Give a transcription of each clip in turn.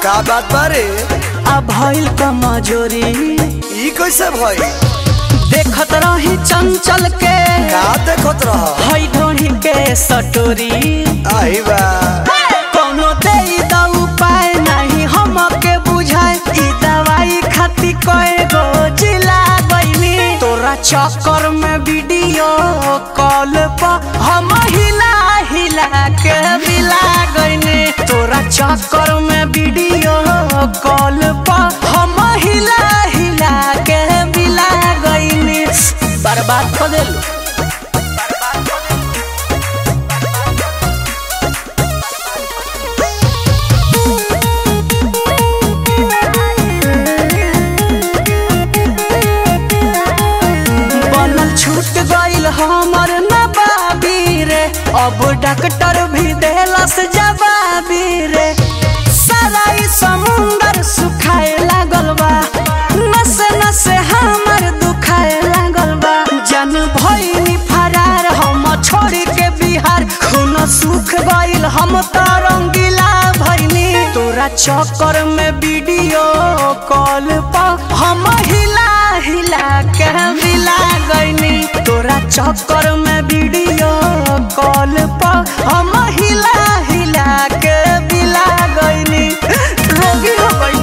का बात बारे आ भइल कमजोरी ई कैसे भई देखत रही चंचल के का देखत रह हई ढोही के सटोरी आई बा कोनो दे द उपाय नहीं हमके बुझाए ई दवाई खाती कए गो जिला गईनी तोरा चक्कर में वीडियो कॉल पर हम हिला हिला के बिला गईनी तोरा चक्कर में वीडियो कॉल पर हम हिला हिला के बिला गईनी बर्बाद कर देलू बनल छूट गईल हमर नबाबी रे अब डॉक्टर भी देलस जवाबी रे सारा ई समुंदर सुखाए लागल बा नसे नसे हमर दुखाए लागल बा जन भइनी फरार हम छोड़ के बिहार खून सुख गईल हम तरंगिला भइनी तोरा चक्कर में वीडियो कॉल पर हम हिला हिला के मिला गईनी तोरा चक्कर में वीडियो कॉल पर हम हिला हिला के मिला गईनी रोगी हो गई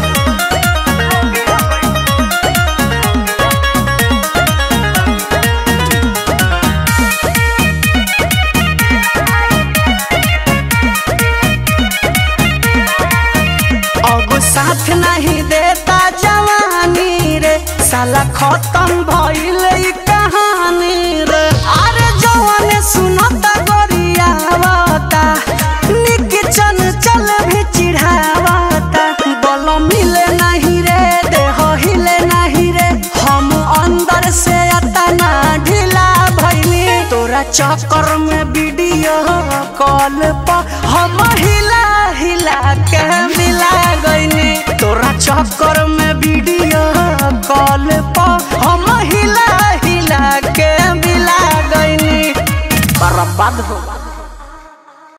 अब साथ नहीं देता जवानी रे साला खत्म भइल ई कहानी रे अरे जवान सुनता गोरियावता निक चन चल भी चिढ़ावता बल मिले नहीं रे देह हिले नहीं रे हम अंदर से अतना ढीला भइनी तोरा चक्कर में वीडियो कॉल पर हम हिला हिला के मिला गईनी तोरा चक्कर में